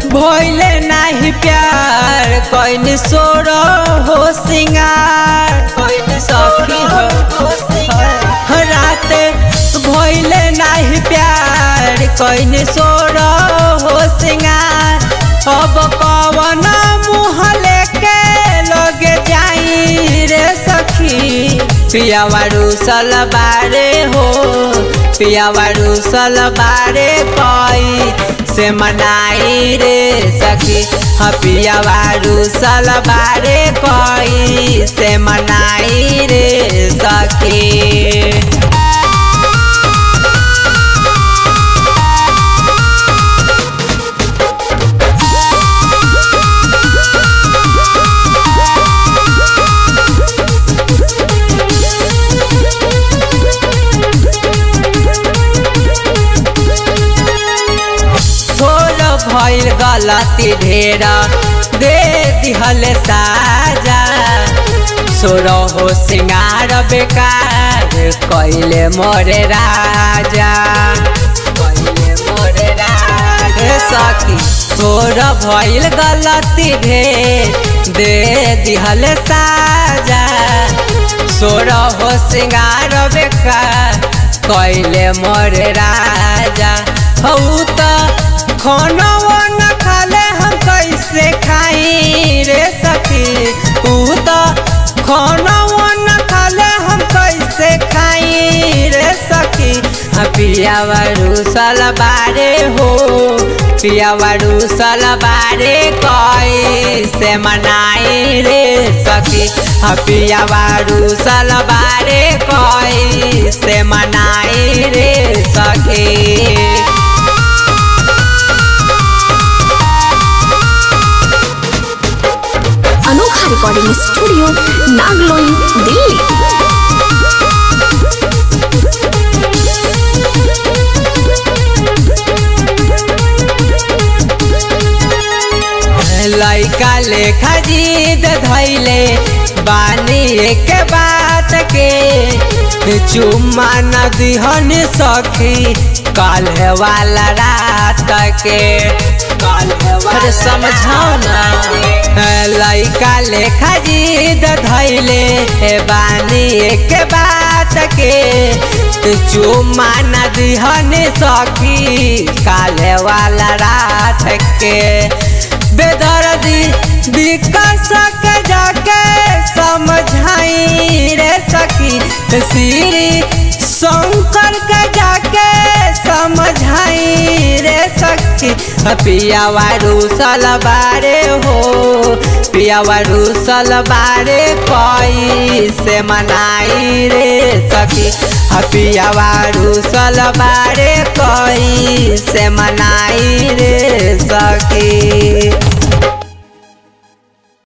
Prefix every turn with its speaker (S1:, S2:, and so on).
S1: भइले नाही प्यार कैन सोर हो सिंगार कैन सखी हो राते भइले नाही प्यार कैन सोर हो सिंगार अब कवन मुँह लेके लगे जाई रे सखी पियावारू सलबारे हो पियावारू सलबारे कई से मनाई रे सखी हाँ पियावारू सलबारे कई से मनाई रे सखी थोड़ भइल गलती ढेर दे दिहल साजा सोरो हो सिंगार बेकार कैले मोरे राजा कैले मोरे राजा सखी थोड़ भइल गलती ढेर दे दिहल साजा सोरो हो सिंगार बेकार कैले मोरे राजा हौ त खाना न खाले हम कैसे खाई रे सखी ऊ त खाना न खाले हम कैसे खाई रे सखी पियावारू सलबारे हो पियावारू सलबारे कैसे मनाई रे सखी पियावारू सलबारे कैसे मनाई रे सखी
S2: अनोखा रिकॉर्डिंग स्टूडियो नागलोई दिल्ली
S1: लैका लेखा जीद धैले बानी एक बात के चुम्मा न दिहन सखी काल्हे वाला रात के काल्हे समझाओ ना लैका लेखा जीद धैले बानी एक बात के चुम्मा न दिहन सखी काल्हे वाला रात के बेदर्दी विकास के जाके समझाई रे सखी श्री शंकर के जाके समझाई रे सखी पियावारू सलबारे हो पियावारू सलबारे कई से मनाई रे सखी पियावारू सलबारे कई से मनाई रे सखी